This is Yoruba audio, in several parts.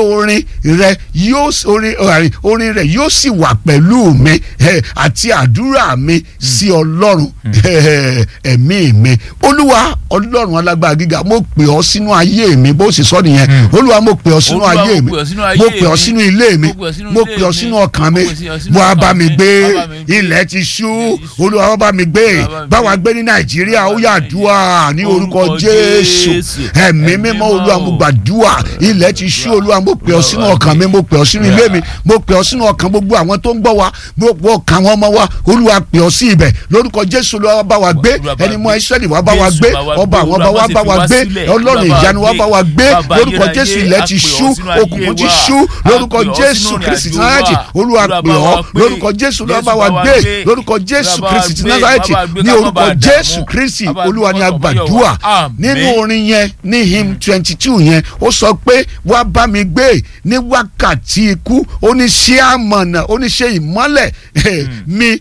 orin rẹ yóò orin orin rẹ yóò sì wà pẹ̀lú mi àti àdúrà mi sí ọlọ́run ẹ̀mí mi olúwa ọlọ́run alágbára gíga mo pè ọ́ sínú ayé mi bó sì sọ nìyẹn olúwa mo pè ọ́ sínú ayé mi mo pè ọ́ sínú ilé mi mo pè ọ́ sínú ọkàn mi wá bá mi gbé ilẹ̀ ti ṣú olúwa wá bá mi gbé báwa gbé ní nàìjíríà ó yá àdúrà ní orúkọ jésù ẹ̀mí mímọ́ olúwa mo gbàdúrà ilẹ̀ ti ṣú olúwa mo pè ọ́ sínú ọkàn mi mo pè ọ́ sínú ilé mi mo pè ọ́ sínú ọkàn gbogbo àwọn tó ń gbọ́ wa gbogbo ọkàn àwọn ọmọ wa olúwa pè ọ́ sí ibẹ̀ lórúkọ jésù olúwa bá wa gbé ẹni mọ́ israẹli wá bá wa gbé ọba àwọn ọba wa bá wa gbé ọlọ́run ìyanu wa bá wa gbé lórúkọ jésù ilẹ̀ ti ṣú òkùnkùn ti ṣú lórúkọ jésù kristi ti nazareti olúwa pè ọ́ lórúkọ jésù olúwa bá wa gbé lórúkọ jésù kristi ti nazareti ní orúkọ jésù kristi olúwa ni a gbàdúrà nínú orin yẹn ní hymn twenty two yẹn ó sọ pé wá bá mi gbé ní wákàtí ikú ó ní ṣé àmọ̀nà ó ní ṣe ìmọ́lẹ̀ mi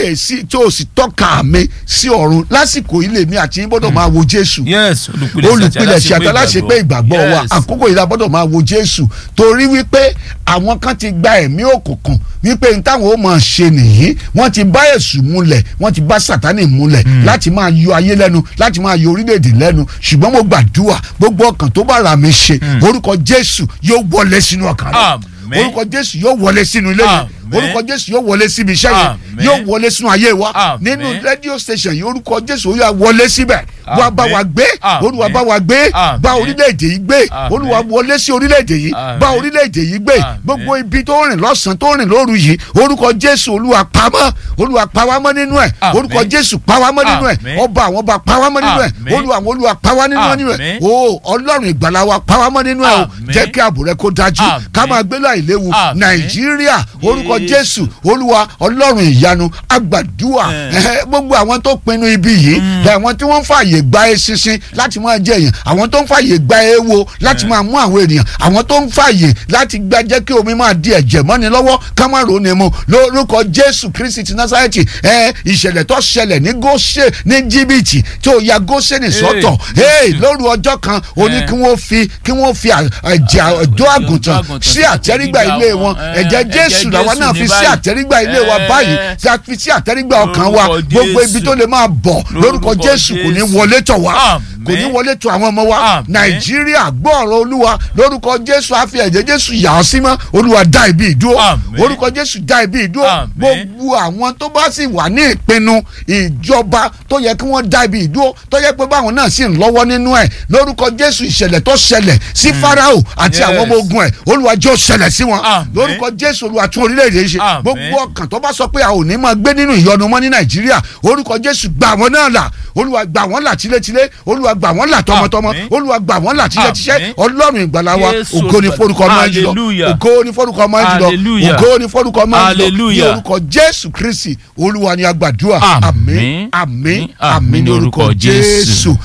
tó o sì tọ́ka mi sí ọ̀run lásìkò ilé mi àti yín gbọ́dọ̀ máa wo jésù olùpilẹ̀ṣẹ̀ àti aláṣepé ìgbàgbọ́ wa àkókò yìí la gbọ́dọ̀ máa wo jésù torí wípé àwọn kan ti gba ẹ̀mí òkùnkùn wípé n táwọn ó máa ṣe nìyí wọ́n ti bá èṣù múlẹ̀ wọ́n ti bá sátánì múlẹ̀ láti máa yọ ayé lẹ́nu láti máa yọ orílẹ̀-èdè lẹ́nu ṣùgbọ́n mo gbàdúrà gbogbo ọkàn tó bá ra mi ṣe orúkọ jésù yóò wọlé sínú ọkàn rẹ orúkọ jésù yóò wọlé sínú ilé yẹn orúkọ jésù yóò wọlé síbi iṣẹ́ yẹn yóò wọlé sínú ayé wa nínú rédíò station yìí orúkọ jésù ó yà wọlé síbẹ̀ wá bá wa gbé olúwa bá wa gbé bá orílẹ̀-èdè yìí gbé olúwa wọlé sí orílẹ̀-èdè yìí bá orílẹ̀-èdè yìí gbé gbogbo ibi tó rìn lọ́sàn-án tó rìn lóru yìí orúkọ jésù olúwa pamọ́ olúwa pawámọ́ nínú ẹ̀ orúkọ jésù pawámọ́ nínú ẹ̀ ọba àwọn ọba pawámọ́ nínú ẹ̀ olúwa àwọn olúwa pawá nínú ẹ̀ o ọlọ́run ìgbàlà wa pawámọ́ nínú ẹ̀ o jẹ́ kí ààbò rẹ kó dájú ká máa gbé láì léwu nàìjíríà orúkọ jésù olúwa ọlọ́run ìyanu agbàdúà gbogbo àwọn tó pinnu ibi yìí àwọn tí wọ́n ń fààyè gba eṣinṣin láti máa jẹ èèyàn àwọn tó ń fààyè gba ewo láti máa mú àwọn ènìyàn àwọn tó ń fààyè láti gba jẹ́ kí omi máa di ẹ̀jẹ̀ mọ́ni lọ́wọ́ ká má ronú mu lórúkọ jésù kristi ti násárẹ́tì ìṣẹ̀lẹ̀ tó ṣẹlẹ̀ ní góṣẹ́ ní jìbìtì tí ó ya góṣẹ́ ní sọ́tọ̀ lóru ọjọ́ kan ó ní kí wọ́n fi kí wọ́n fi ẹ̀jẹ̀ ọ̀dọ́ àgùntàn sí àtẹ́rígbà ilé wọn ẹ̀jẹ̀ jésù làwọn náà fi sí àtẹ́rígbà ilé wa báyìí tí a fi sí àtẹ́rígbà ọkàn wa gbogbo ibi tó lè máa bọ̀ lórúkọ jésù kò ní wọlé tọ̀ wá kò ní wọlé tọ̀ àwọn ọmọ wa nàìjíríà gbọ́ ọ̀rọ̀ olúwa lórúkọ jésù àfi ẹ̀jẹ̀ jésù yà ọ́ sí mọ́ olúwa dá ibi ìdúró orúkọ jésù dá ibi ìdúró gbogbo àwọn tó bá sì wà ní ìpinnu ìjọba tó yẹ kí wọ́n dá ibi ìdúró tó yẹ pé báwọn náà sì ń lọ́wọ́ nínú ẹ̀ lórúkọ jésù ìṣẹ̀lẹ̀ tó ṣẹlẹ̀ sí farao àti àwọn ọmọ ogun ẹ̀ olúwa jẹ́ ó ṣẹlẹ̀ sí wọn lórúkọ jésù olúwa tún orílẹ̀-èdè ṣe gbogbo ọkàn tó bá sọ pé a ò ní máa gbé nínú ìyọnu mọ́ ní nàìjíríà orúkọ jésù gbà wọ́n náà là olúwa gbà wọ́n là tilétilé olúwa gbà wọ́n là tọmọtọmọ olúwa gbà wọ́n là tilétiṣẹ́ ọlọ́run ìgbàlà wa ògo ni forúkọ ọmọ ẹ jùlọ ògo ni forúkọ ọmọ ẹ jùlọ ògo ni forúkọ ọmọ ẹ jùlọ ní orúkọ jésù kristi olúwa ni a gbàdúrà àmín àmín àmín ní orúkọ jésù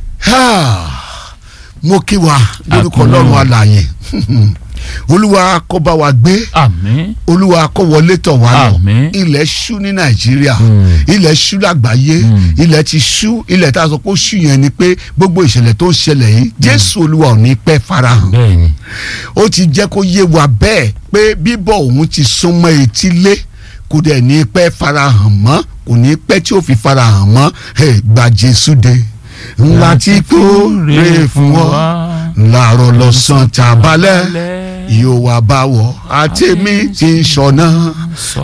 mo kí wa lórúkọ ọlọ́run alààyè olúwa kó bá wa gbé àmín olúwa kó wọlé tọ̀ wá lọ Àmín. ilẹ̀ ṣú ní nàìjíríà ilẹ̀ ṣú lágbàáyé ilẹ̀ ti ṣú ilẹ̀ tá a sọ pé ó ṣú yẹn ni pé gbogbo ìṣẹ̀lẹ̀ tó ń ṣẹlẹ̀ yìí jésù olúwa ò ní pẹ́ farahàn bẹ́ẹ̀ni ó ti jẹ́ kó yé wa bẹ́ẹ̀ pé bíbọ̀ òun ti súnmọ́ etílé kò dẹ̀ ní pẹ́ farahàn mọ́ kò ní pẹ́ tí ó fi farahàn mọ́ ẹ̀ gba jésù dé ńlá tí kò rè fún ọ làárọ̀ lọ́sàn-án tàbálẹ̀ yóò wá bá wọ àtẹ̀mí tí ń ṣọ̀nà